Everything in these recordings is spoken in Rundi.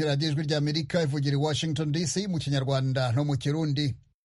radiyo ijwi ry'amerika ivugira i washington dc mu kinyarwanda no mu kirundi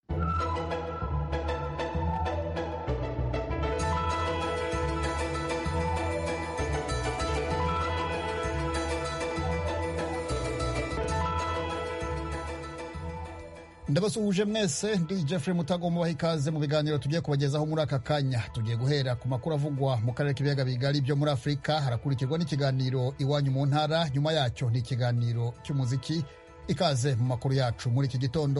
ndabasuhuje mwese ndi jeffrey mutagomba baha ikaze mu biganiro tugiye kubagezaho muri aka kanya tugiye guhera ku makuru avugwa mu karere k'ibiyaga bigari byo muri afurika harakurikirwa n'ikiganiro iwanyu mu ntara nyuma yacyo ni ikiganiro cy'umuziki ikaze mu makuru yacu muri iki gitondo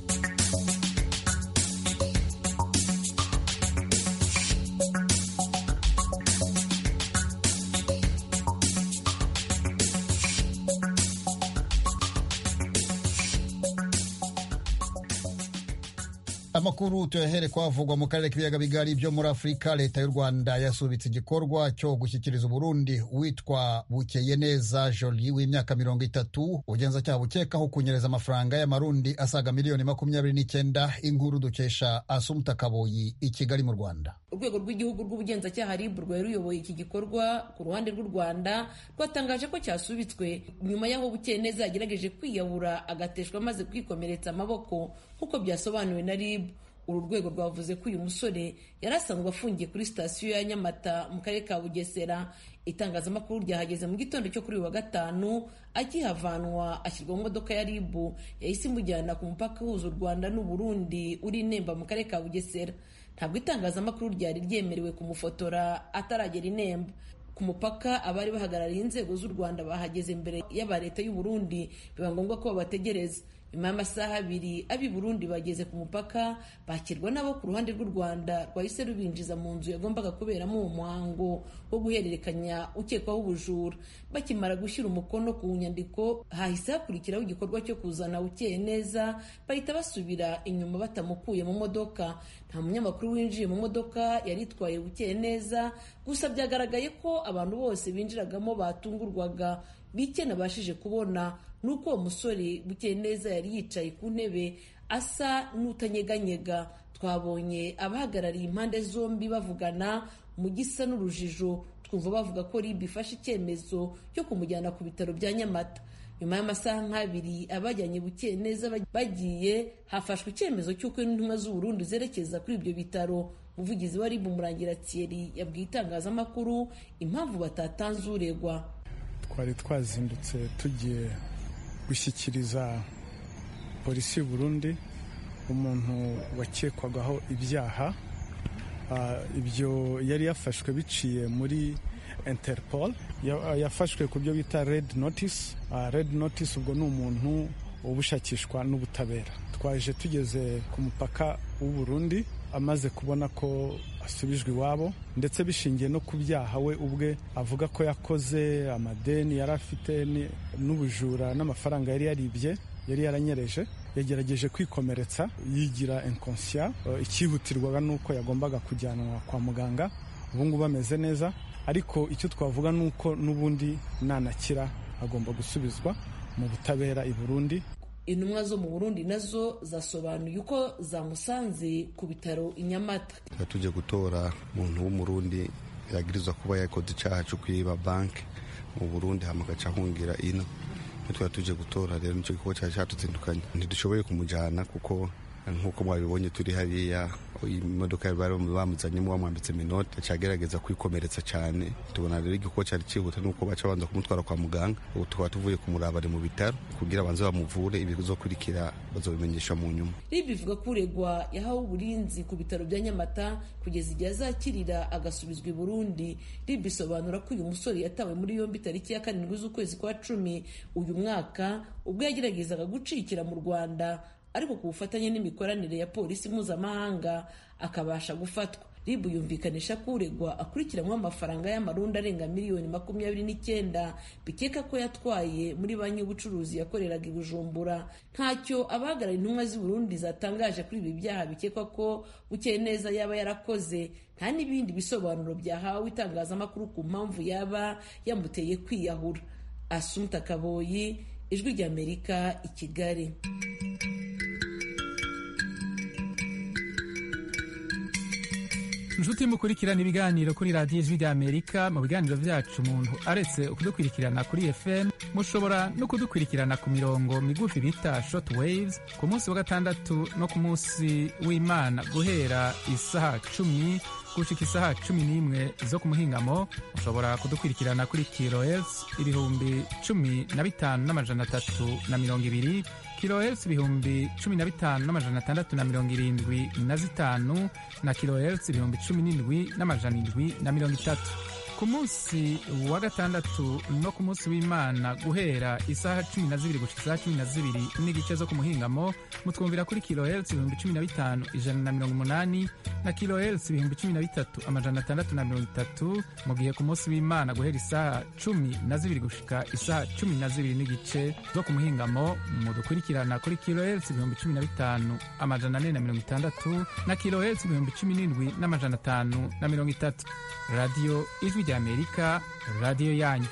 amakuru tuyahere kwavugwa mu karere k'ibiyaga bigari byo muri afurika leta y'u rwanda yasubitse igikorwa cyo gushyikiriza uburundi witwa bukeye neza joli w'imyaka mirongo itatu ubugenzacyaha bukekaho kunyereza amafaranga y'amarundi asaga miliyoni makumyabiri n'icyenda inkuru dukesha asumuta kaboyi i kigali mu rwanda urwego rw'igihugu rw'ubugenzacyaha rib rwari ruyoboye iki gikorwa ku ruhande rw'u rwanda rwatangaje ko cyasubitswe nyuma y'aho bukeye neza yagerageje kwiyahura agateshwa amaze kwikomeretsa amaboko nk'uko byasobanuwe na rib uru rwego rwavuze ko uyu musore yari asanzwe afungiye kuri sitasiyo ya nyamata mu karere ka bugesera itangazamakuru ryahageze mu gitondo cyo kuri uyu wa gatanu akihavanwa ashyirwa mu modoka ya ribu yahise imujyana ku mupaka uhuza u rwanda n'uburundi uri inemba mu karere ka bugesera ntabwo itangazamakuru ryari ryemerewe kumufotora ataragera inemba ku mupaka abari bahagarariye inzego z'u rwanda bahageze imbere y'aba leta y'u burundi biba ngombwa ko babategereza nyuma y'amasaha abiri ab'i burundi bageze ku mupaka bakirwa nabo ku ruhande rw'u rwanda rwahise rubinjiza mu nzu yagombaga kuberamo uwo muhango wo guhererekanya ukekwaho ubujura bakimara gushyira umukono ku nyandiko hahise hakurikiraho igikorwa cyo kuzana ukeye neza bahita basubira inyuma batamukuye mu modoka nta munyamakuru winjiye mu modoka yari itwaye bukeye neza gusa byagaragaye ko abantu bose binjiragamo batungurwaga bike nabashije kubona nuko uwo musore bukeye neza yari yicaye ku ntebe asa n'utanyeganyega twabonye abahagarariye impande zombi bavugana mu gisa n'urujijo twumva bavuga ko rib ifashe icyemezo cyo kumujyana ku bitaro bya nyamata nyuma y'amasaha nk'abiri abajyanye bukeye neza bagiye hafashwe icyemezo cy'uko intumwa z'uburundi zerekeza kuri ibyo bitaro umuvugizi wa rib murangira thierry yabwiye itangazamakuru impamvu batatanze uregwa twari twazindutse tugiye gushyikiriza polisi y'u Burundi umuntu wakekwagaho ibyaha ibyo yari yafashwe biciye muri interpol yafashwe ku byo bita red notice red notice ubwo ni umuntu ubushakishwa n'ubutabera twaje tugeze ku mupaka w'u Burundi amaze kubona ko asubijwe iwabo ndetse bishingiye no ku byaha we ubwe avuga ko yakoze amadeni yari afite n'ubujura n'amafaranga yari yaribye yari yaranyereje yagerageje kwikomeretsa yigira inkonsiya icyihutirwaga ni uko yagombaga kujyanwa kwa muganga ubu ngubu ameze neza ariko icyo twavuga ni uko n'ubundi nanakira agomba gusubizwa mu butabera i Burundi intumwa zo mu burundi nazo zasobanuye uko zamusanze ku bitaro i nyamata tuba tujya gutora umuntu w'umurundi yagirizwa kuba yakoze icyaha cyo kwiba banki mu burundi hama agaca ahungira ino twari tuje gutora rero nicyo gikorwa cyari cyatuzindukanye ntidushoboye kumujyana kuko nk'uko mwabibonye turi hariya imodoka bari bamuzanyemo bamwambitse minota cyagerageza kwikomeretsa cyane tubona rero igikorwa cyari cyihuta nuko baca banza kumutwara kwa muganga ubu tukaba tuvuye kumuraba ari mu bitaro kugira banze bamuvure ibizokurikira bazobimenyesha mu nyuma rib ivuga ko uregwa yahawe uburinzi ku bitaro bya nyamata kugeza igihe azakirira agasubizwa i burundi rib isobanura ko uyu musore yatawe muri yombi tariki ya karindwi z'ukwezi kwa cumi uyu mwaka ubwo yageragezaga gucikira mu rwanda ariko ku bufatanye n'imikoranire ya polisi mpuzamahanga akabasha gufatwa rib yumvikanisha ko uregwa akurikiranyweho amafaranga y'amarundi arenga miliyoni makumyabiri n'icyenda bikeka ko yatwaye muri banki y'ubucuruzi yakoreraga i bujumbura ntacyo abahagarariye intumwa z'i burundi zatangaje kuri ibi byaha bikekwa ko bukeye neza yaba yarakoze nta n'ibindi bisobanuro byahawe itangazamakuru ku mpamvu yaba yamuteye kwiyahura asumta kaboyi ijwi ry'amerika i kigali inshuti mukurikirana ibiganiro kuri radiyo ijwi ry'amerika mu biganiro vyacu umuntu aretse kudukurikirana kuri fm mushobora no kudukurikirana ku mirongo migufi bita short waves ku munsi wa gatandatu no ku munsi w'imana guhera isaha cumi gushika isaha cumi n'imwe zo ku muhingamo mushobora kudukurikirana kuri kilohertz ibihumbi cumi na bitanu n'amajana atatu na mirongo ibiri kilohertz ibihumbi cumi na bitanu n'amajana atandatu na mirongo irindwi na zitanu na kilohertz ibihumbi cumi n'indwi n'amajana indwi na mirongo itatu ku munsi wa gatandatu no ku munsi w'imana guhera isaha cumi na zibiri gushika isaha cumi na zibiri n'igice zo ku muhingamo mutwumvira kuri kilohertz ibihumbi cumi na bitanu ijana na mirongo umunani na kilohertz ibihumbi cumi na bitatu amajana atandatu na mirongo itatu mu gihe ku munsi w'imana guhera isaha cumi na zibiri gushika isaha cumi na zibiri n'igice zo ku muhingamo mudukurikirana kuri kilohertz ibihumbi cumi na bitanu amajana ane na mirongo itandatu na kilohertz ibihumbi cumi n'indwi n'amajana atanu na mirongo itatu radiyo ijwi ry'amerika radiyo yanyu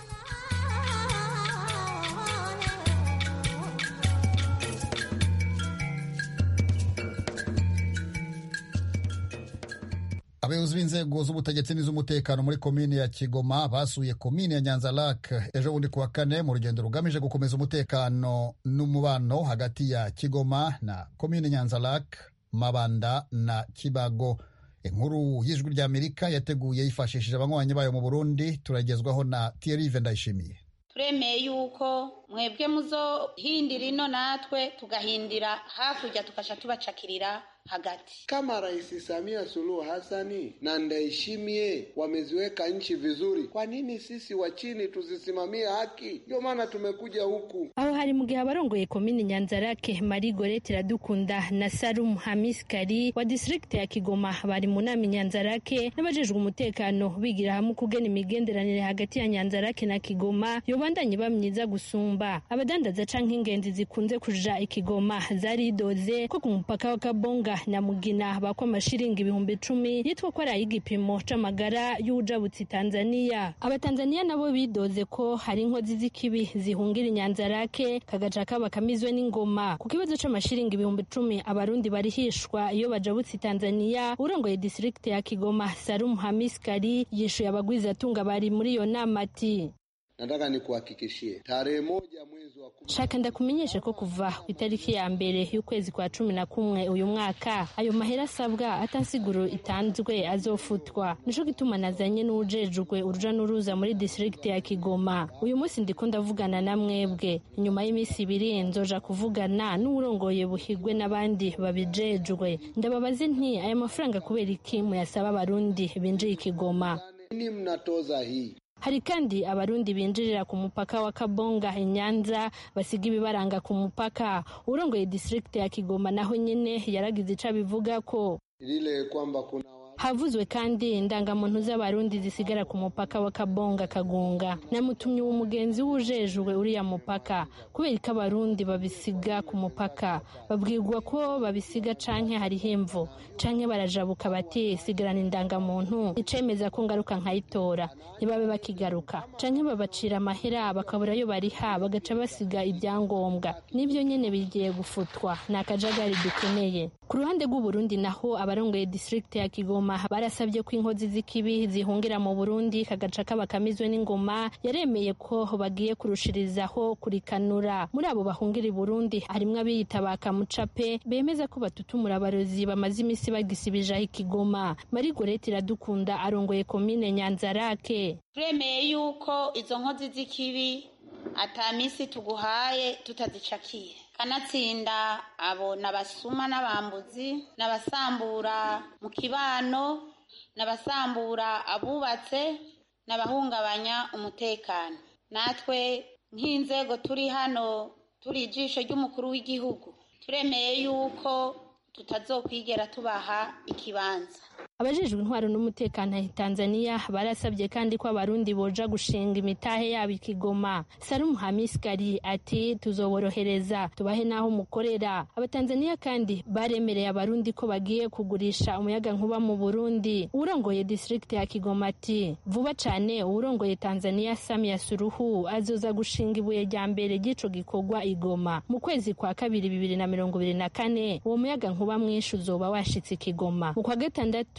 abayobozi b'inzego z'ubutegetsi n'iz'umutekano muri komini ya kigoma basuye komini ya nyanza lak ejo bundi kuwa kane mu rugendo rugamije gukomeza umutekano n'umubano hagati ya kigoma na komini nyanza lak mabanda na kibago inkuru y'ijwi ry'amerika yateguye yifashishije abanywanyi bayo mu burundi turagezwaho na tiyerive ndayishimiye turemeye yuko mwebwe muzohindira ino natwe tugahindira hakurya tukaca tubacakirira hagati. Kama Rais Samia Suluhu Hassani na Ndayishimiye wameziweka nchi vizuri, kwa nini sisi wa chini tuzisimamie haki? Ndio maana tumekuja huku. aho hari mu gihe abarongoye komini nyanzarake marie gorete iradukunda na salum hamis kari wa disitirigiti ya kigoma bari mu nama nyanzarake n'abajejwe umutekano bigira hamwe kugena imigenderanire hagati ya nyanzarake na kigoma yobandanye iba myiza gusumba abadandaza canke ingenzi zikunze kuja ikigoma zaridoze ko ku mupaka wa kabonga na mugina bakwa amashiringi ibihumbi icumi yitwa ko ari ay'igipimo c'amagara y'uwujabutse tanzaniya abatanzaniya nabo bidoze ko hari inkozi z'ikibi zihungira inyanzarake kagaca kaba kamizwe n'ingoma ku kibazo c'amashiringi ibihumbi icumi abarundi barihishwa iyo bajabutse tanzaniya urongoye disitirigiti ya kigoma salum hamis kari yishuye abagwizatunga bari muri iyo nama ati Nataka nikuhakikishie tarehe moja mwezi wa kumi shaka ndakumenyeshe ko kuva ku itariki ya mbere y'ukwezi kwa cumi na kumwe uyu mwaka ayo mahera asabwa atansiguro itanzwe azofutwa nico gituma nazanye n'uwujejwe uruja n'uruza muri disitirigiti ya kigoma uyu munsi ndiko ndavugana na mwebwe inyuma y'iminsi ibiri nzoja kuvugana n'uwurongoye buhigwe n'abandi babijejwe ndababaze nti aya mafaranga kubera iki muyasaba abarundi binjiye ikigoma nini mnatoza hii hari kandi abarundi binjirira ku mupaka wa kabonga inyanza basiga ibibaranga ku mupaka urongoye disitirigiti ya kigoma naho nyene yaragize ico abivuga ko lile kwamba kuna wa... havuzwe kandi indangamuntu z'abarundi zisigara ku mupaka wa kabonga kagunga namutumye uwo mugenzi w'ujejwe uriya mupaka kubera ko abarundi babisiga ku mupaka babwirwa ko babisiga canke hariho imvo canke barajabuka bati sigarana indangamuntu icemeza ko ngaruka nkayitora ntibabe bakigaruka canke babacira amahera bakabura ayo bariha bagaca basiga ibyangombwa n'ibyo nyene bigiye gufutwa ni akajagari dukeneye ku ruhande rw'uburundi naho abarongoye disitirigiti ya kigoma barasabye ko inkozi z'ikibi zihungira mu burundi kagaca kaba kamizwe n'ingoma yaremeye ko bagiye kurushirizaho kurikanura muri abo bahungira i burundi harimwo abiyita ba kamucape bemeza ko batutumura abarozi bamaze iminsi bagisibijaho ikigoma mari gorete iradukunda arongoye komine nyanzarake turemeye yuko izo nkozi z'ikibi ata minsi tuguhaye tutazicakiye kanatsinda abo n'abasuma n'abambuzi n'abasambura mu kibano n'abasambura abubatse n'abahungabanya umutekano natwe nk'inzego turi hano turi ijisho ry'umukuru w'igihugu turemeye yuko tutazokwigera tubaha ikibanza abajejwe intwaro n'umutekano tanzania barasabye kandi ko abarundi boja gushinga imitahe yabo ikigoma salum hamis kari ati tuzoborohereza tubahe n'aho mukorera abatanzaniya kandi baremereye abarundi ko bagiye kugurisha umuyaga nkuba mu burundi uwurongoye disitirigiti ya kigoma ati vuba cane uwurongoye tanzania samia suruhu azoza gushinga ibuye rya mbere ry'ico gikorwa igoma mu kwezi kwa kabiri bibiri na mirongo ibiri na kane uwo muyaga nkuba mwinshi uzoba washitse ikigoma mu kwa gatandatu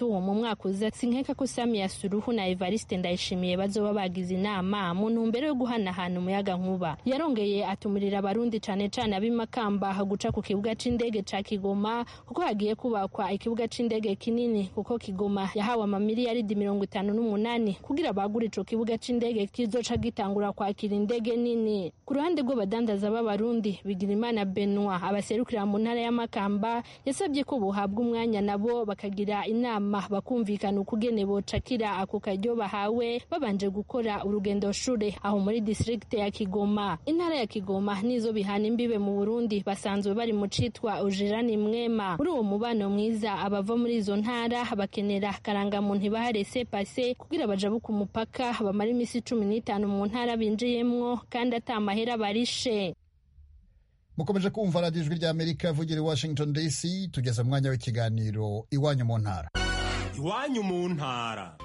gatatu mu mwaka uza sinkeka ko Samia Suluhu na Evariste Ndayishimiye bazoba bagize inama mu ntumbero yo guhanahana umuyaga nkuba yarongeye atumurira abarundi cane cane ab'imakamba guca ku kibuga c'indege ca Kigoma kuko hagiye kubakwa ikibuga c'indege kinini kuko Kigoma yahawe amamiliyaridi mirongo itanu n'umunani kugira bagure ico kibuga c'indege kizoca gitangura kwakira indege nini ku ruhande rw'abadandaza b'abarundi Bigirimana Benoit abaserukira mu ntara y'amakamba yasabye ko buhabwa umwanya nabo bakagira inama bakumvikana ukugene bocakira ako karyo bahawe babanje gukora urugendo shure aho muri district ya Kigoma intara ya Kigoma nizo bihana imbibe mu Burundi basanzwe bari mu citwa ujirani mwema muri uwo mubano mwiza abava muri izo ntara bakenera karangamuntu ibaha rese pase kugira bajabuka umupaka bamara imisi cumi n'itanu mu ntara binjiyemwo kandi ata mahera barishe mukomeje kumva radiyo ijwi rya amerika ivugira i washington dc tugeze mu mwanya w'ikiganiro iwanyu mu ntara iwanyu mu ntara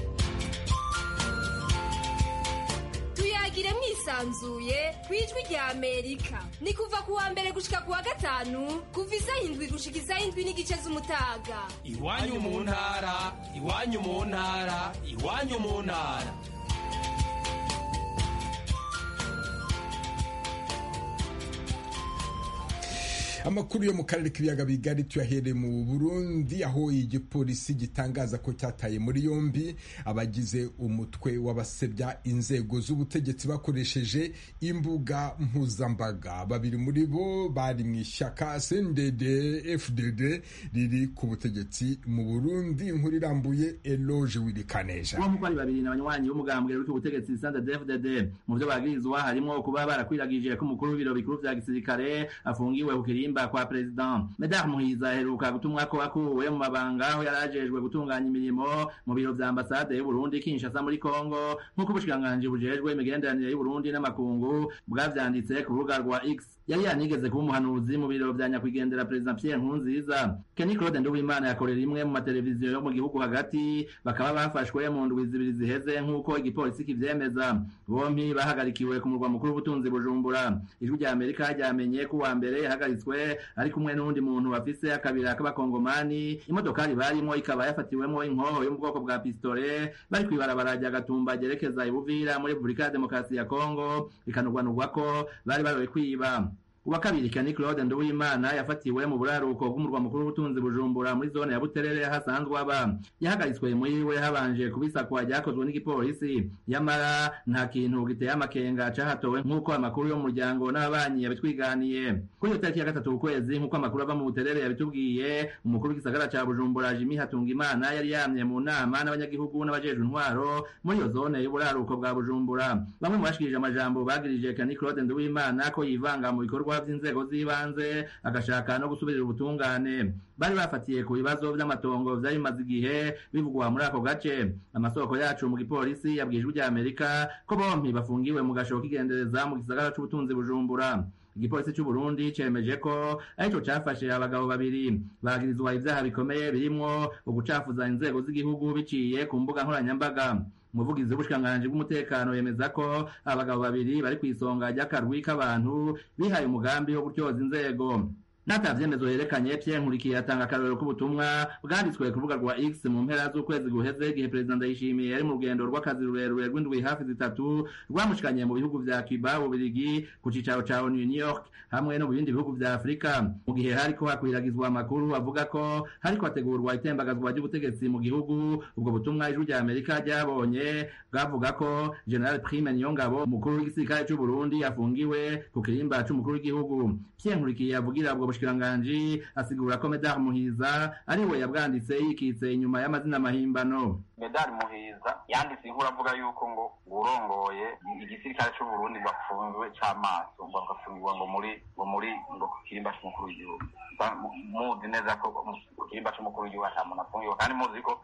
tuyagire mwisanzuye ku ijwi rya amerika ni kuva ku wa mbere gushika ku wa gatanu kuva isaha indwi gushika isaha indwi n'igice z'umutaga iwanyu mu ntara iwanyu mu ntara iwanyu mu ntara amakuru yo mu karere k'ibiyaga bigari tuyahereye mu burundi aho igipolisi gitangaza ko cyataye muri yombi abagize umutwe w'abasebya inzego z'ubutegetsi bakoresheje imbuga mpuzambaga babiri muri bo bari mu ishyaka cndd fdd riri ku butegetsi mu burundi inkuru irambuye eloge wirikaneja uwo muko ari babiri n'abanywanyi b'umugambwe uri ku butegetsi cndd fdd mu byo bagirizwa harimo kuba barakwiragije ko umukuru w'ibiro bikuru vya gisirikare afungiwe ku kirimba kurimba kwa president Medar Muhiza aheruka gutumwa ko akuwe mu mabanga aho yarajejwe gutunganya imirimo mu biro vya ambasade y'u Burundi Kinshasa muri Kongo nk'uko ubushikanganje bujejwe imigenderanire y'u Burundi n'amakungu bwavyanditse ku rubuga rwa X yari yanigeze kuba umuhanuzi mu biro vya nyakwigendera president Pierre Nkurunziza Kenny Claude Nduwimana yakorera imwe mu mateleviziyo yo mu gihugu hagati bakaba bafashwe mu ndwi zibiri ziheze nk'uko igipolisi kivyemeza bompi bahagarikiwe ku murwa mukuru w'ubutunzi Bujumbura ijwi rya Amerika ryamenye ko wa mbere yahagaritswe ari kumwe n'undi muntu bafise akabira k'abakongomani imodokari barimo ikaba yafatiwemo inkoho yo mu bwoko bwa pistole bari kwibarabara rya gatumba ryerekeza ibuvira muri repubulika ya demokarasi ya kongo bikanurwanurwa ko bari baroye kwiba uwa kabiri Kenny Claude Nduwimana yafatiwe mu buraruko bw'umurwa mukuru w'ubutunzi Bujumbura muri zone ya Buterere hasanzwe aba yahagaritswe muri we habanje kubisakwa ryakozwe n'igipolisi yamara nta kintu giteye amakenga cahatowe nk'uko amakuru yo mu muryango n'ababanyi yabitwiganiye kuri iyo tariki ya gatatu ukwezi nk'uko amakuru ava mu Buterere yabitubwiye umukuru w'igisagara ca Bujumbura Jimmy Hatungimana yari yamye mu nama n'abanyagihugu n'abajejwe intwaro muri iyo zone y'uburaruko bwa Bujumbura bamwe mu bashikirije amajambo bagirije Kenny Claude Nduwimana ko yivanga mu bikorwa ibikorwa vy'inzego z'ibanze agashaka no gusubirira ubutungane bari bafatiye ku bibazo vy'amatongo vyari bimaze igihe bivugwa muri ako gace amasoko yacu mu gipolisi yabwijwe rya Amerika ko bompi bafungiwe mu gasho k'igendereza mu gisagara c'ubutunzi Bujumbura igipolisi c'u Burundi cemeje ko arico cafashe abagabo babiri bagirizwa ivyaha bikomeye birimwo ugucafuza inzego z'igihugu biciye ku mbuga nkoranyambaga umuvugizi w'ubushikiranganji bw'umutekano yemeza ko abagabo babiri bari ku isonga ry'akarwi k'abantu bihaye umugambi wo gutyoza inzego nata vyemezo yerekanye Pierre Nkurikiye atanga akarorero k'ubutumwa bwanditswe ku rubuga rwa X mu mpera z'ukwezi guheze igihe Perezida Ndayishimiye yari mu rugendo rw'akazi rurerure rw'indwi hafi zitatu rwamushikanye mu bihugu vya Cuba Ubirigi ku cicaro ca ONU New York hamwe no mu bindi bihugu vya Afurika mu gihe hariko hakwiragizwa amakuru avuga ko hariko hategurwa itembagazwa ry'ubutegetsi mu gihugu ubwo butumwa ijwi rya Amerika ryabonye bwavuga ko General Prime Niyongabo umukuru w'igisirikare c'u Burundi afungiwe ku kirimba c'umukuru w'igihugu Pierre Nkurikiye avugira ubwo bushikiranganji asigura ko Medar Muhiza ari we yabwanditse yikitse inyuma y'amazina mahimbano Medar Muhiza yanditse inkuru avuga yuko ngo urongoye igisirikare c'u Burundi bafunzwe c'amaso ngo bagafungirwa ngo muri ngo muri ngo ku kirimba c'umukuru w'igihugu muzi neza ko ku kirimba c'umukuru w'igihugu ata muntu afungiwe kandi muzi ko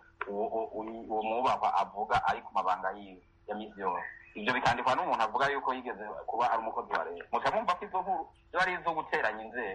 uwo mwubahwa avuga ari ku mabanga yiwe ya misi yose ibyo bikandikwa n'umuntu avuga yuko yigeze kuba ari umukozi wa leta muca mwumva ko izo nkuru ziba ari izo guteranya inzego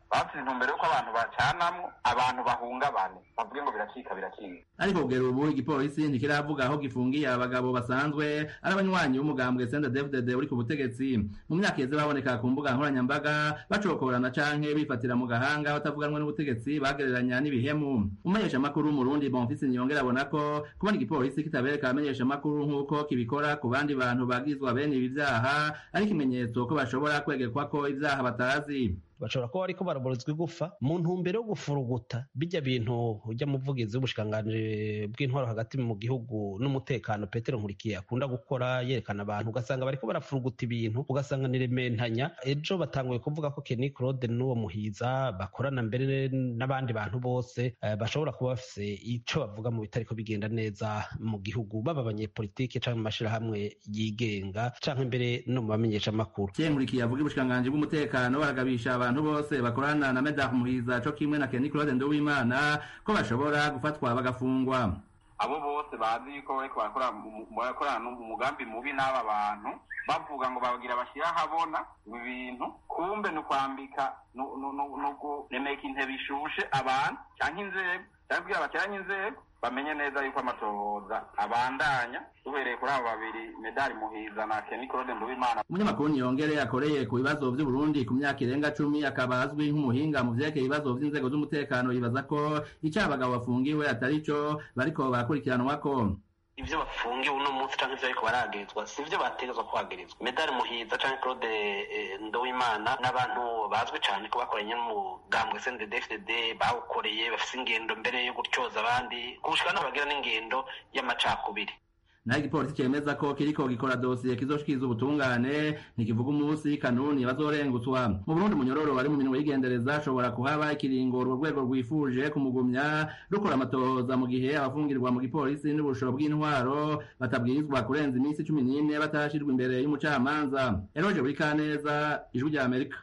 bafite intumbero y'uko abantu bacanamwo abantu bahungabane bavuge ngo biracika biracika ariko kugera ubu igipolisi ntikiravuga aho gifungiye abagabo basanzwe ari abanywanyi b'umugambwe senda dfdd uri ku butegetsi mu myaka iheze baboneka ku mbuga nkoranyambaga bacokorana canke bifatira mu gahanga batavuganwe n'ubutegetsi bagereranya n'ibihemu umumenyeshamakuru w'umurundi bonfisi niyongera abona ko kubona igipolisi kitabereka abamenyeshamakuru nk'uko kibikora ku bandi bantu bagizwa bene ibi vyaha ari ikimenyetso ko bashobora kwegekwa ko ivyaha batazi bashobora kuba bariko baraborozwa igufa mu ntumbero yo gufuruguta bijya bintu ujya muvugizi w'ubushikiranganji bw'intwaro hagati mu gihugu n'umutekano petero nkurikiye akunda gukora yerekana abantu ugasanga bariko barafuruguta ibintu ugasanga ni rementanya ejo batanguye kuvuga ko Kenny Claude n'uwo muhiza bakorana mbere n'abandi bantu bose uh, bashobora kuba bafise ico bavuga mu bitariko bigenda neza mu gihugu baba abanyepolitike canke mu mashirahamwe yigenga canke mbere no mu bamenyesha makuru nkurikiye avuga ubushikiranganji bw'umutekano baragabisha abantu bose bakorana na Medard Muhiza co kimwe na Kenny Claude Nduwimana ko bashobora gufatwa bagafungwa abo bose bazi yuko bariko barakorana umugambi mubi n'aba bantu bavuga ngo bagira bashyira ahabona ibintu kumbe ni ukwambika ni ukuremeka intebe ishushe abantu cyangwa inzego cyangwa kugira bateranye inzego bamenye neza yuko amatohoza abandanya duhereye kuri abo babiri medali muhiza na Kenny Claude Nduwimana umunyamakuru niyongere yakoreye ku bibazo by'uburundi ku myaka irenga cumi akaba azwi nk'umuhinga mu vyerekeye ibibazo vy'inzego z'umutekano yibaza ko ico abagabo bafungiwe atari co bariko barakurikiranwako ivyo bafungiwe uno munsi canke ivyo bariko baragirizwa si ivyo bategezwa kuhagirizwa medali muhiza canke claude ndowimana n'abantu bazwi cane ko bakoranye n'umugambwe sndfdd bawukoreye bafise ingendo mbere yo gutyoza abandi gushika no bagira n'ingendo y'amacakubiri naho igipolisi cemeza ko kiriko gikora dosiye kizoshikiriza ubutungane ntikivuga umunsi kanuni bazorengutswa mu burundi munyororo wari mu minwe y'igendereza ashobora kuhaba ikiringo urwo rwego rwifuje kumugumya rukora amatohoza mu gihe abafungirwa mu gipolisi n'ubushoro bw'intwaro batabwirizwa kurenza iminsi cumi n'ine batarashirwa imbere y'umucamanza eroje buri kaneza ijwi rya amerika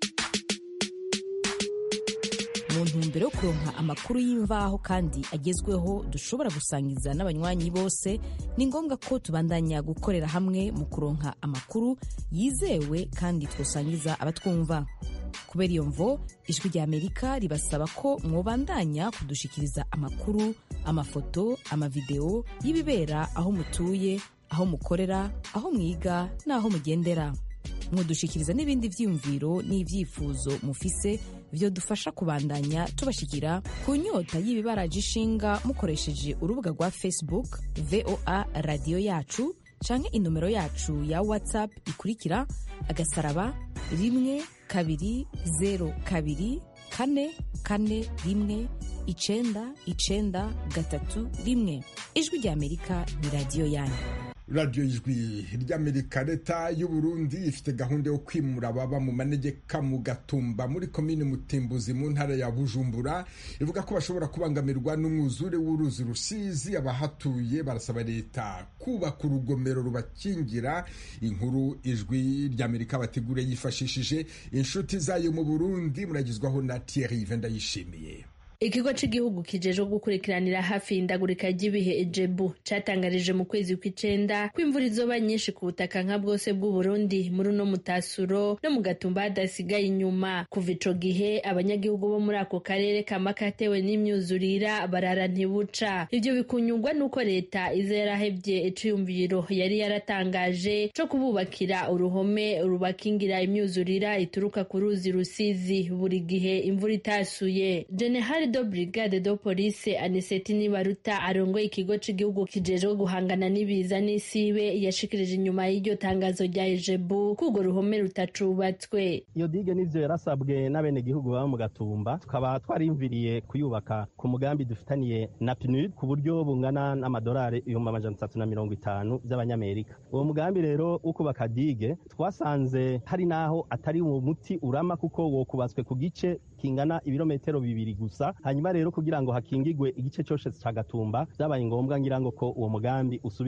mu ntumbero yo kuronka amakuru y'imvaho kandi agezweho dushobora gusangiza n'abanywanyi bose ni ngombwa ko tubandanya gukorera hamwe mu kuronka amakuru yizewe kandi twosangiza abatwumva kubera iyo mvo ijwi rya amerika ribasaba ko mwobandanya kudushikiriza amakuru amafoto amavideo y'ibibera aho mutuye aho mukorera aho mwiga n'aho mugendera mudushikiriza n'ibindi vyiyumviro n'ivyifuzo mufise vyo dufasha kubandanya tubashikira ku nyota y'ibibaraje ishinga mukoresheje urubuga rwa facebook voa radiyo yacu canke inomero yacu ya whatsapp ikurikira agasaraba rimwe kabiri zero kabiri kane kane rimwe icenda icenda gatatu rimwe ijwi rya amerika ni radiyo yanyu radiyo ijwi ry'amerika leta y'uburundi ifite gahunda yo kwimura ababa mu manegeka mu gatumba muri komini mutimbuzi mu ntara ya bujumbura ivuga ko bashobora kubangamirwa n'umwuzure w'uruzi rusizi abahatuye barasaba leta kubaka urugomero rubakingira inkuru ijwi ry'amerika bategure yifashishije inshuti zayo mu burundi muragizwaho na thierry vendayishimiye ikigo cy'igihugu kijejwe gukurikiranira hafi indagurika ry'ibihe ejebu cyatangarije mu kwezi kw'icenda ko imvura izoba nyinshi ku butaka nka bwose bw'uburundi muri uno mutasuro no mu gatumba hadasigaye inyuma kuva ico gihe abanyagihugu bo muri ako karere kama katewe n'imyuzurira barara ntibuca ivyo bikunyurwa n'uko leta iza yarahevye iciyumviro yari yaratangaje co kububakira uruhome rubakingira imyuzurira ituruka ku ruzi rusizi buri gihe imvura itasuye general do brigade do police aniseti nibaruta arongoye ikigo cy'igihugu kijejwe guhangana n'ibiza n'isibe yashikirije inyuma y'iryo tangazo rya ejebu ko urwo ruhome rutacubatswe iyo dige n'ivyo yarasabwe n'abenegihugu baba mu gatumba tukaba twarimviriye kuyubaka ku mugambi dufitaniye na pnud ku buryo bungana n'amadolari ibihumbi amajana atatu na mirongo itanu by'abanyamerika uwo mugambi rero wo kubaka dige twasanze hari n'aho atari uwo muti urama kuko wokubatswe ku gice kingana ibirometero bibiri gusa hanyuma rero kugira ngo hakingigwe igice cyose cya gatumba byabaye ngombwa ngira ngo ko uwo mugambi usubigwamwo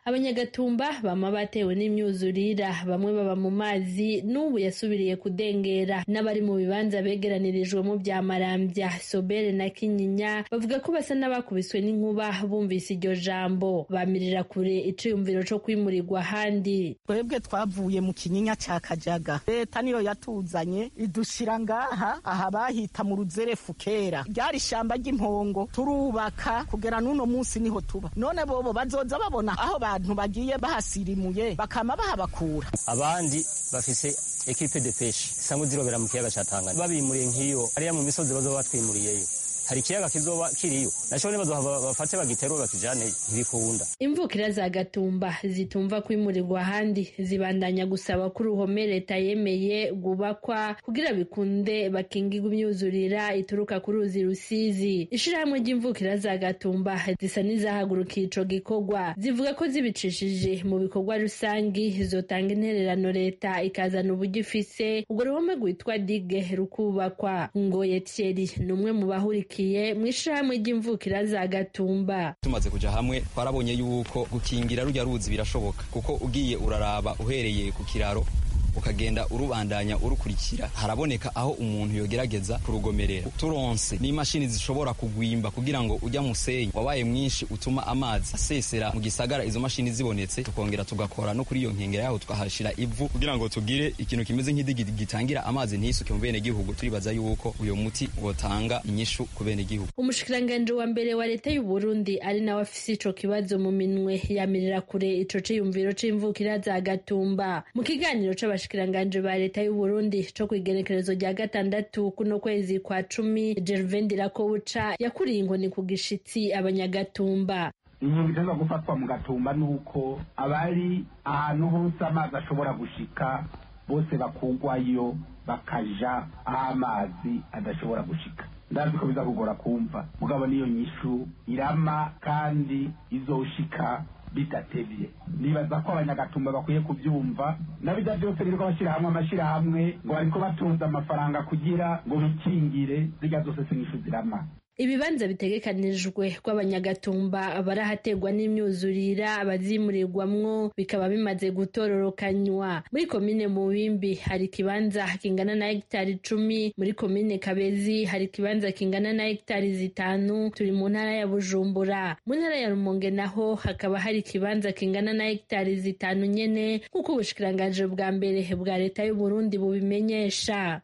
abanyagatumba bama batewe n'imyuzurira bamwe baba mu mazi n'ubu yasubiriye kudengera n'abari mu bibanza begeranirijwemo bya marambya sobere na kinyinya bavuga ko basa n'abakubiswe n'inkuba bumvise iryo jambo bamirira kure iciyumviro co kwimurirwa ahandi twebwe twavuye mu kinyinya ca kajaga leta niyo yatuzanye idushira ngaha aha bahita mu ruzerefu kera ryari ishamba ry'impongo turubaka kugera n'uno munsi niho tuba none bobo bazoza babona aho abantu bagiye bahasirimuye bakama bahabakura abandi bafise ekipe de peshe isanzwe zirobera mu kiyaga ca Tanganyika babimuriye nk'iyo hariya mu misozi bazoba batwimuriyeyo hari ikiyaga kizoba kiriyo naco nibazohava bafate bagiterure bakijaneyo ntibikunda imvukira za gatumba zitumva kwimurirwa ahandi zibandanya gusaba ko uruhome leta yemeye rwubakwa kugira bikunde bakingirwa imyuzurira ituruka ku ruzi rusizi ishirahamwe ry'imvukira za gatumba zisa n'izahagurukiye ico gikorwa zivuga ko zibicishije mu bikorwa rusangi zotanga intererano leta ikazana uburyo ifise urwo ruhome rwitwa dige rukubakwa ngoye thierry ni umwe mu bahurikiye mu ishirahamwe ry'imvukira za gatumba tumaze kuja hamwe twarabonye yuko gukingira rujya ruzi birashoboka kuko ugiye uraraba uhereye ku kiraro ukagenda urubandanya urukurikira haraboneka aho umuntu yogerageza kurugomerera turonse n'imashini zishobora kugwimba kugira ngo ujya musenyi wabaye mwinshi utuma amazi asesera mu gisagara izo mashini zibonetse tukongera tugakora no kuri iyo nkengera yaho tukahashira ivu kugira ngo tugire ikintu kimeze nk'idigi gitangira amazi ntisuke mu bene gihugu turibaza yuko uyo muti wotanga inyishu ku bene gihugu umushikiranganji wa mbere wa leta y'u Burundi ari nawe afise ico kibazo mu minwe yamirira kure ico ciyumviro c'imvukira za gatumba mu kiganiro c'aba abashikiranganje ba leta y'u Burundi co kwigenekerezo rya gatandatu kuno kwezi kwa cumi Gervain Dirakobuca yakuriye inkoni ku gishitsi abanyagatumba inkingo iteza gufatwa mu gatumba ni uko abari ahantu hose amazi ashobora gushika bose bakugwayo bakaja aho amazi adashobora gushika ndazi ko biza kugora kumva mugabo niyo nyishu irama kandi izoshika bidatevye nibaza ko abanyagatumba bakwiye kubyumva nabijya byose biriko bashyirahamwe amashyirahamwe ngo bariko batunze amafaranga kugira ngo bikingire zirya zose sinyishu zirama ibibanza bitegekanijwe rw'abanyagatumba barahaterwa n'imyuzurira abazimurirwamwo bikaba bimaze gutororokanywa muri komine mubimbi hari ikibanza kingana na hegitari icumi muri komine kabezi hari ikibanza kingana na hegitari zitanu turi mu ntara ya bujumbura mu ntara ya rumonge naho hakaba hari ikibanza kingana na hegitari zitanu nyene nk'uko ubushikiranganji bwa mbere bwa leta y'uburundi bubimenyesha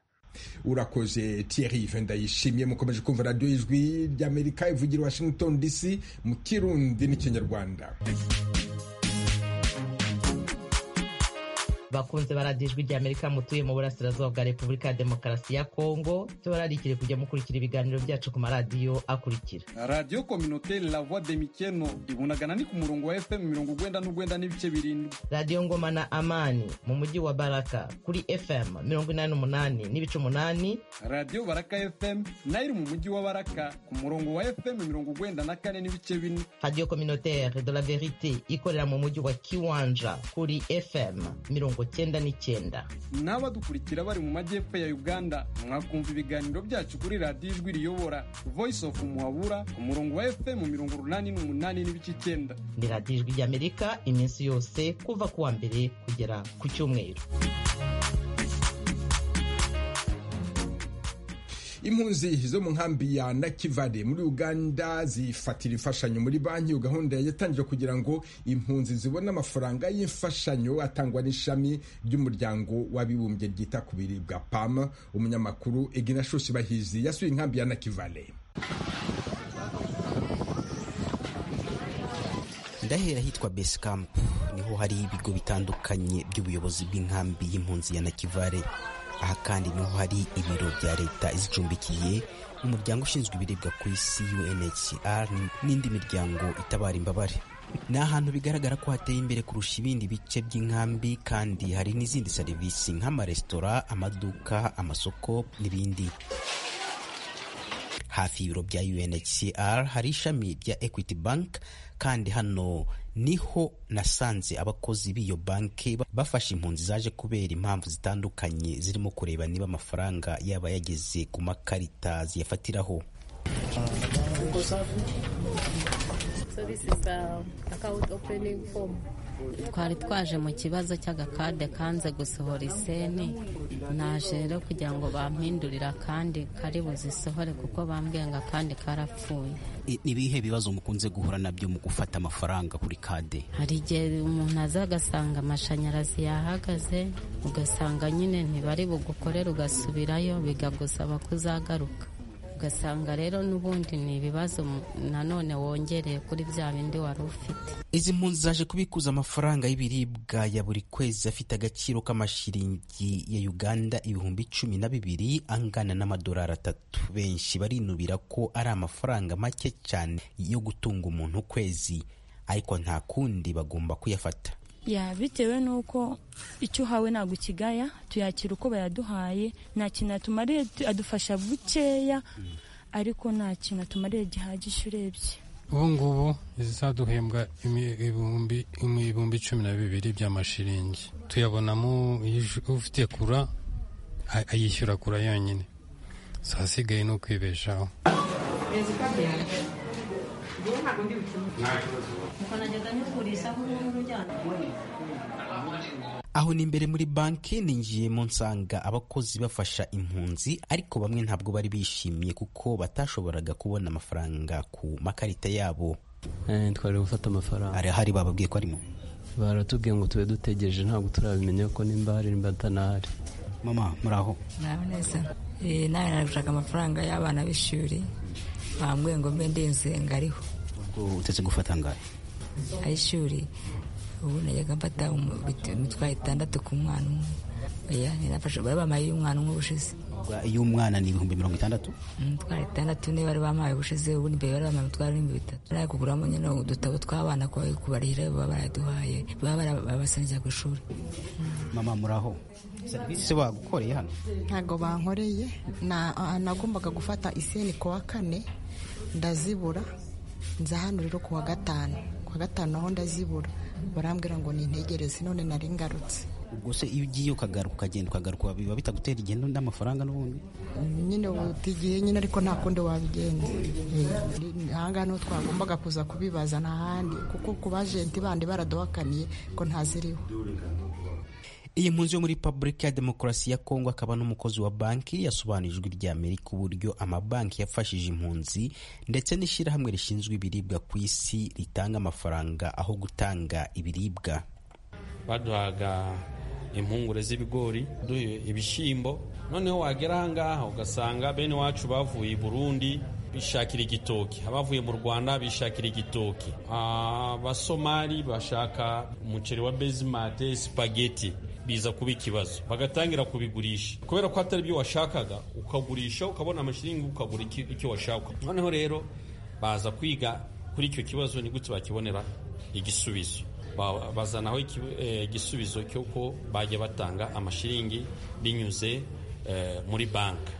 urakoze Thierry ndayishimiye mukomeje kumva radiyo y'ijwi ry'amerika ivugira washington dc mu kirundi n'ikinyarwanda bakunze baradiyo ijwi ry'amerika mutuye mu burasirazuba bwa repubulika ya demokarasi ya kongo tubararikire kujya mukurikira ibiganiro byacu ku maradiyo akurikira radiyo kominoteri la voix de mikeno ibunagana ni ku murongo wa fm mirongo ugwenda n'ugwenda n'ibice birindwi radiyo ngoma na amani mu mujyi wa baraka kuri fm mirongo inani n'umunani n'ibice umunani radiyo baraka fm nayo iri mu mujyi wa baraka ku murongo wa fm mirongo ugwenda na kane n'ibice bine radiyo kominoteri de la verite ikorera mu mujyi wa kiwanja kuri fm mirongo cyenda n'icyenda n'abadukurikira bari mu majyepfo ya uganda mwakumva ibiganiro byacu kuri radiyo ijwi riyobora voice of muhabura ku murongo wa fm mirongo urunani n'umunani n'ibice icyenda ni radiyo ijwi ry'amerika iminsi yose kuva ku wa mbere kugera ku cyumweru impunzi zo mu nkambi ya nakivale muri uganda zifatira imfashanyo muri banki iyo gahunda yatangije kugira ngo impunzi zibone amafaranga y'imfashanyo atangwa n'ishami ry'umuryango w'abibumbye ryita ku biribwa pam umunyamakuru eginashosi bahizi yasuye inkambi ya nakivale ndahera hitwa base camp niho hari ibigo bitandukanye by'ubuyobozi bw'inkambi y'impunzi ya nakivale aha kandi niho hari ibiro bya leta izicumbikiye umuryango ushinzwe ibiribwa ku isi UNHCR n'indi miryango itabara imbabare ni ahantu bigaragara ko hateye imbere kurusha ibindi bice by'inkambi kandi hari n'izindi serivisi nk'amaresitora amaduka amasoko n'ibindi hafi y'ibiro bya UNHCR hari ishami rya Equity Bank kandi hano niho nasanze abakozi b'iyo banki bafashe impunzi zaje kubera impamvu zitandukanye zirimo kureba niba amafaranga yaba yageze ku makarita ziyafatiraho Uko safi? So this is uh, account opening form. twari twaje mu kibazo cy'agakade kanze gusohora iseni naje rero kugira ngo bampindurire akandi kari buzisohore kuko bambwiye ngo akandi karapfuye ni ibihe bibazo mukunze guhura nabyo mu gufata amafaranga kuri kade hari igihe umuntu aza agasanga amashanyarazi yahagaze ugasanga nyine ntibari bugukorere ugasubirayo bikagusaba kuzagaruka ugasanga rero n'ubundi ni ibibazo nanone wongereye kuri bya bindi wari ufite izi mpunzi zaje kubikuza amafaranga y'ibiribwa ya buri kwezi afite agaciro k'amashiringi ya uganda ibihumbi cumi na bibiri angana n'amadolari atatu benshi barinubira ko ari amafaranga make cyane yo gutunga umuntu ukwezi ariko nta kundi bagomba kuyafata ya bitewe n'uko icyo uhawe ntabwo ukigaya tuyakira uko bayaduhaye nta kintu atumariye adufasha bukeya ariko nta kintu atumariye gihagije urebye ubu ngubu izaduhembwa ibihumbi cumi na bibiri by'amashiringi tuyabonamo ufite kura ayishyura kura yonyine hasigaye ni ukwibeshaho aho ni imbere muri banki ninjiyemo nsanga abakozi bafasha impunzi ariko bamwe ntabwo bari bishimye kuko batashoboraga kubona amafaranga ku makarita yabo twari gufata amafaranga hari hari bababwiye ko arimo baratubwiye ngo tube dutegereje ntabwo turabimenya ko nimba hari nimba atanahari mama muraho nawe neza nawe nari gushaka amafaranga y'abana b'ishuri bambwiye ngo mbe ndenze ngariho ubwo utetse gufata angahe ay'ishuri ubu najyaga mfata imitwaro itandatu ku mwana umwe oya ninafashe bari bamaye y'umwana umwe ubushize iy'umwana ni ibihumbi mirongo itandatu imitwaro itandatu niyo bari bamaye ubushize ubundi mbere bari bamaye imitwaro n'ibihumbi bitatu nari kuguramo nyine udutabo tw'abana kubarihira baba baraduhaye baba barabasangira ku ishuri mama muraho serivisi bagukoreye hano ntabwo bankoreye nagombaga gufata iseni ku wa kane ndazibura nza hano rero ku wa gatanu ku wa gatanu aho ndazibura barambwira ngo nintegereze none nari ngarutse ubwo se iyo ugiye ukagaruka ukagenda ukagaruka biba bitagutera igendo n'amafaranga n'ubundi nyine utigiye nyine ariko nta kundi wabigenza ahangaha niho twagombaga kuza kubibaza nta handi kuko ku bajenti bandi baraduhakaniye ko ntaziriho iyi mpunzi yo muri repubulika ya demokarasi ya kongo akaba n'umukozi wa banki yasobanuye ijwi rya amerika uburyo amabanki yafashije impunzi ndetse n'ishyirahamwe rishinzwe ibiribwa ku isi ritanga amafaranga aho gutanga ibiribwa baduhaga impungure z'ibigori duhe ibishyimbo noneho wagera ahangaha ugasanga bene wacu bavuye i burundi bishakira igitoki abavuye mu rwanda bishakira igitoki abasomali bashaka umuceri wa bezimate sipageti biza kuba ikibazo bagatangira kubigurisha kubera ko atari byo washakaga ukagurisha ukabona amashiringi ukagura icyo washaka noneho rero baza kwiga kuri icyo kibazo ni gute bakibonera igisubizo bazanaho igisubizo cy'uko bajya batanga amashiringi binyuze muri banki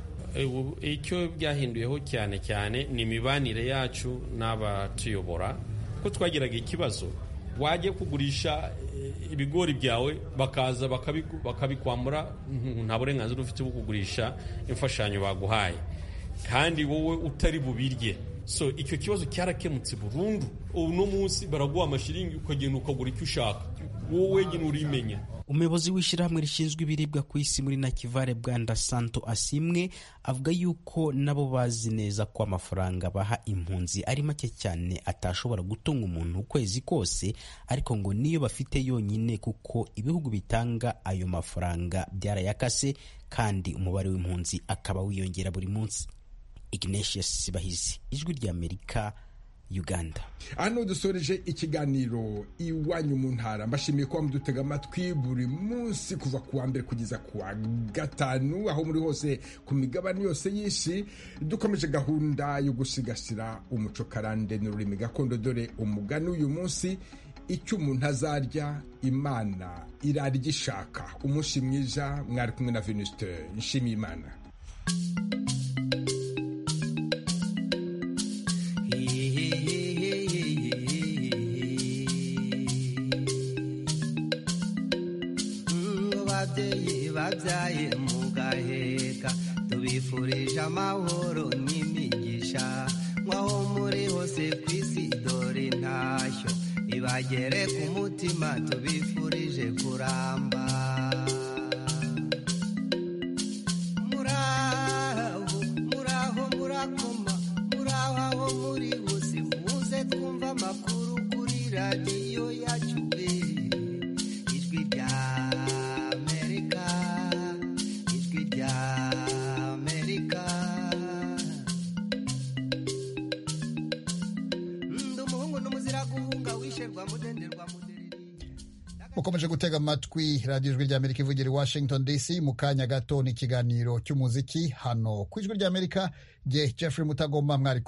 icyo byahinduyeho cyane cyane ni imibanire yacu n'abatuyobora ko twagiraga ikibazo wajya kugurisha ibigori byawe bakaza bakabikwambura nta burenganzira ufite bwo kugurisha imfashanyo baguhaye kandi wowe utari bubirye so icyo kibazo cyarakemutse burundu uno munsi baraguha amashiringi ukagenda ukagura icyo ushaka wowe wenyine urimenya umuyobozi w'ishyirahamwe rishinzwe ibiribwa ku isi muri nakivare bwanda santo asimwe avuga yuko nabo bazi neza ko amafaranga baha impunzi ari make cyane atashobora gutunga umuntu ukwezi kose ariko ngo niyo bafite yonyine kuko ibihugu bitanga ayo mafaranga byarayakase kandi umubare w'impunzi akaba wiyongera buri munsi ignatius bahizi ijwi ry'amerika uganda hano dusoreje ikiganiro iwanyu mu ntara mbashimiye kuba mudutega amatwi buri munsi kuva ku wa mbere kugeza ku wa gatanu aho muri hose ku migabane yose y'isi dukomeje gahunda yo gusigasira umuco karande n'ururimi gakondo dore umugani uyu munsi icyo umuntu azarya imana irarya ishaka umunsi mwiza mwari kumwe na venuste nshimiye imana babyaye mugaheka tubifurije amahoro n'imigisha bigere ku mutima tubifurije kuramba muraho muraho murakoma muraho aho muri hose muze twumva amakuru kuri radiyo yacu ijwi rya amerika ijwi rya amerika ndi umuhungu n'umuzira guhunga wisherwa mudenderwa mukomeje gutega amatwi radiyo ijwi ry'amerika ivugira i washington dc mu kanya gato ni ikiganiro cy'umuziki hano ku ijwi ry'amerika jye jeffrey mutagomba mwari